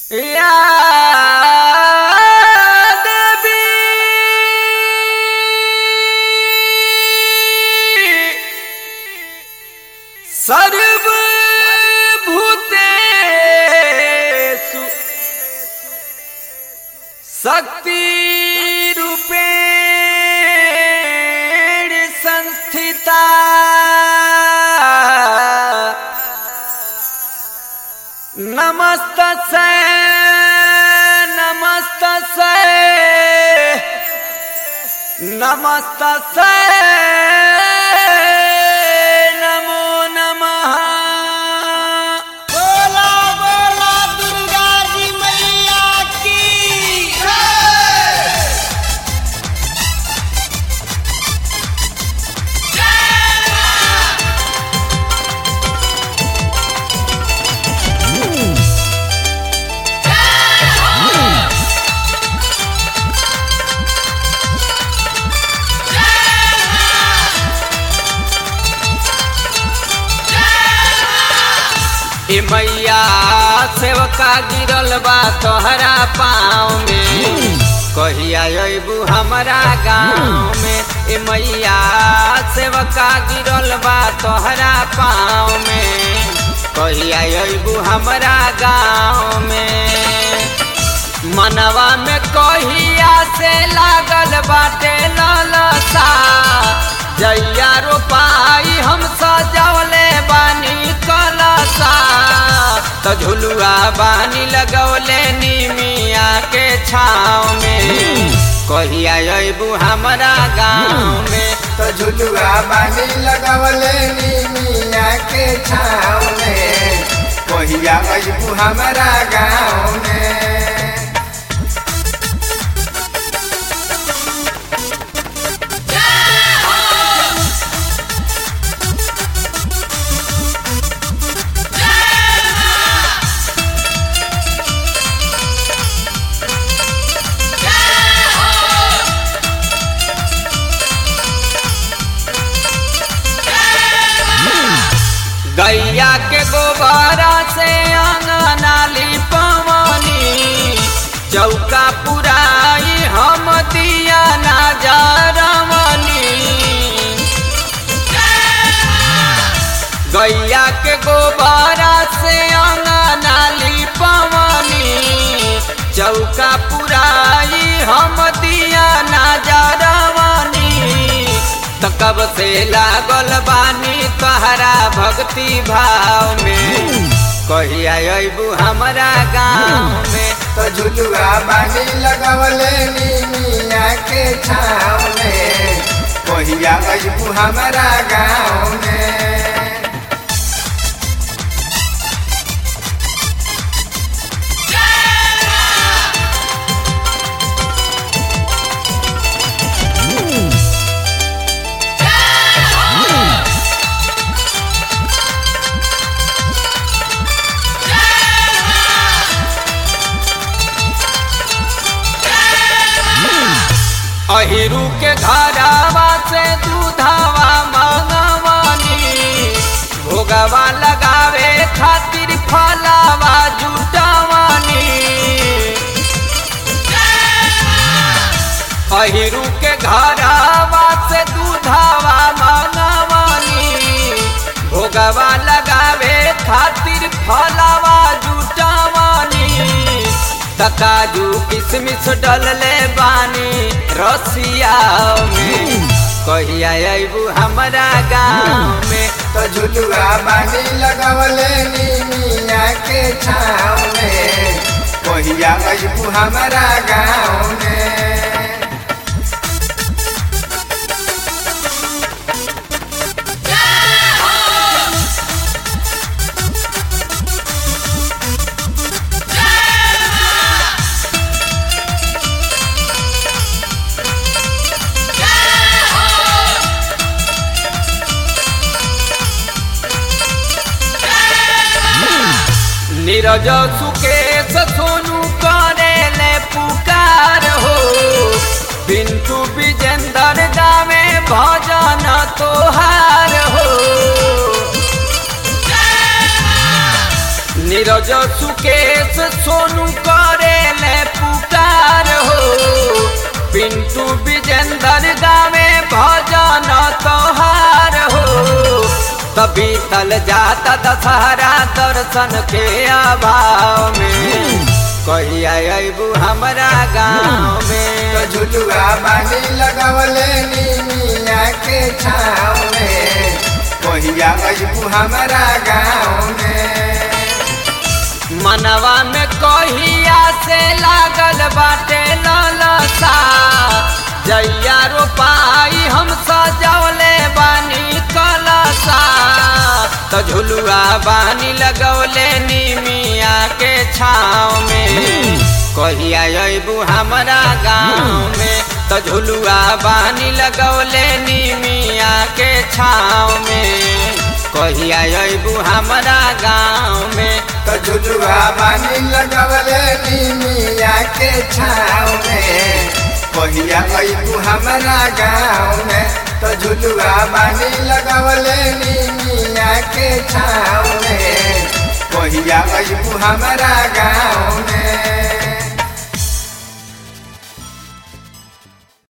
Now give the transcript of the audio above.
या देवी सर्वभूतेषु शक्तिरूपेण संस्थिता नमस्तसे नमस्तसे नमस्तसे नमो नमः बोला बोला दुर्गा जी मैया की ए मैया सेवका गिरल बा तोहरा पाँव में कहिया अबू हमारा गाँव में ए मैया सेवका गिरल बा तोहरा पाँव में कहिया अबू हमारा गाँव में मनवा में कहिया से लागल बाटे ललसा जैया रोपाई हम सजौले बानी कलसा तो झुलुआ बानी लगौले निमिया के छाँव में कहिया अबू हमारा गाँव में तो झुलुआ बानी लगवले नी मिया के छाव में कहिया अबू हमारा गाँव में गैया के गोबरा से अंगनाली पवनी चौका पुराई हम दिया ना जरमनी गैया के गोबरा से अंगनाली पवनी चौका पुराई हम दिया ना जरमनी त कब से लागल बानी तहरा भक्ति भाव में कहिया अबू हमारा गाँव में तो झुलुआ बानी लगवले नी मिया के छाव में कहिया अबू हमारा गाँव में अहिरू के घरावा से दूधावा मंगवानी भोगवा लगावे खातिर फलावा जुटावानी अहिरू के घरावा से दूधावा मंगवानी भोगवा लगावे खातिर फलावा जुटावानी तकाजू किसमिस डलले बानी रसिया में कहिया अबू हमारा गाँव में तो झुलुआ बानी लगवले नी मिया के छाव में कहिया अबू हमारा गाँव में नीरज सुकेश सोनू करे ले पुकार हो पिंटू विजेंदर गावे भजन तोहार हो नीरज सुकेश सोनू करे ले पुकार हो पिंटू विजेंदर गावे भजन तोहार हो तभी तल जाता दशहरा दर्शन के अभाव में कहिया अबू हमारा गाँव में तो झुलुआ बानी लगवले नीमिया के छाँव में कहिया अबू हमारा गाँव में मनवा में कहिया से लागल बाटे ललसा जैया रोपाई हम सजौले बानी कलसा तो झुलुआ बानी लगौले नीमिया के छाँव में कहिया अबू हमारा गाँव में तो झुलुआ बानी लगौले नीमिया के छाँव में कहिया अबू हमारा गाँव में तो झुलुआ बानी लगवले नीमिया के छाँव में कहिया अबू हमारा गाँव में तो झुलुआ बानी लगवले नीमिया के छाँव में कहिया अबू हमारा गाँव